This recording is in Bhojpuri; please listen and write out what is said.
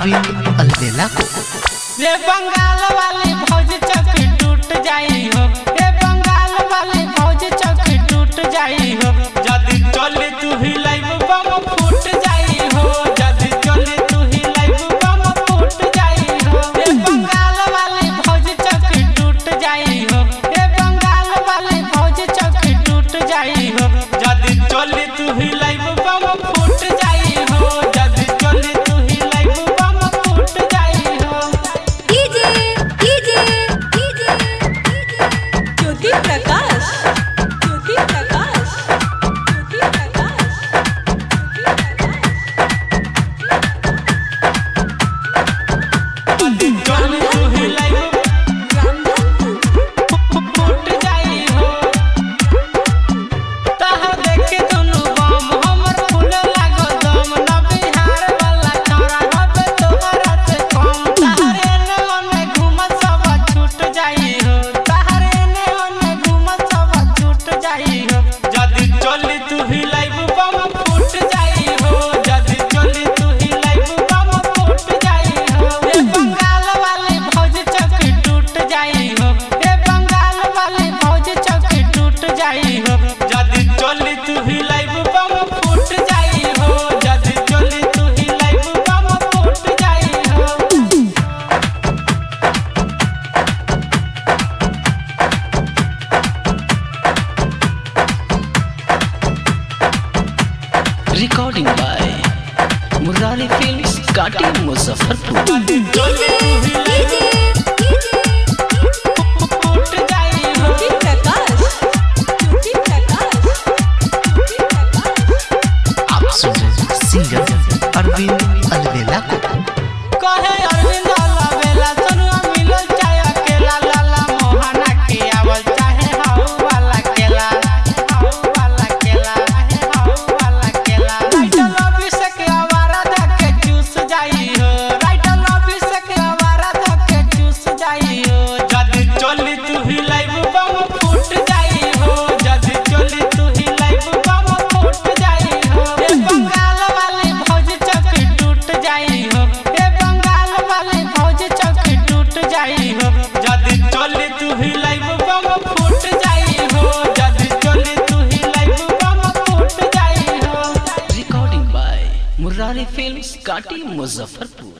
अरविंद अलबेला को रे बंगाल वाली भौज चक टूट जाई हो रे बंगाल वाली भौज चक टूट जाई हो जदी चले तू ही लाइव बम फूट जाई हो जदी चले तू ही लाइव बम फूट जाई हो रे बंगाल वाली भौज चक टूट जाई हो रे बंगाल वाली भौज चक टूट जाई हो जदी चले तू ही लाइव बम फूट जाई हो जदी चले तू ही लाइव बम फूट जाई हो DJ DJ DJ Jyoti Prakash Jyoti Prakash Jyoti Prakash चल तू ही लाइव फूट जाई हो तह देखे दुनु बम हमर फूल लागो दम न बिहार वाला छोरा हबे तोहरा से कम तहरे ने ओने घूम सब छूट जाई हो तहरे ने ओने घूम सब छूट जाई हो जदी चली तू ही लाइव बम फूट जाई हो जदी चली तू ही लाइव बम फूट जाई हो ए बंगाल वाली भौज चक टूट जाई हो ए बंगाल वाली भौज चक टूट जाई हो जदी चली तू ही लाइव बम फूट जाई हो जदी चली तू ही लाइव बम फूट जाई हो रिकॉर्डिंग बाय मुरारी फिल्म्स काटी मुजफ्फरपुर जदी चली तू ही लाइव फूट जाई हो ज्योति प्रकाश ज्योति प्रकाश ज्योति प्रकाश आप सुन रहे हैं सिंगर अरविंद अलबेला को कहे अरविंद अलबेला सनुआ मिलल चाहे अकेला लाला मोहना के आवल चाहे हाउ वाला केला हाउ वाला केला हाउ वाला केला राइटल अभिषेक आवारा धके चूस जाई हो राइटल अभिषेक आवारा धके चूस जाई हो जदी चली तू ही लाइव बम फूट जाई हो जदी चली तू ही लाइव बम फूट जाई हो ए बंगाल वाली भौज चक टूट जाई हो ए बंगाल वाली भौज चक टूट जाई हो जदी चली तू ही लाइव बम फूट जाई हो जदी चली तू ही लाइव बम फूट जाई हो रिकॉर्डिंग बाय मुरारी फिल्म्स काटी मुजफ्फरपुर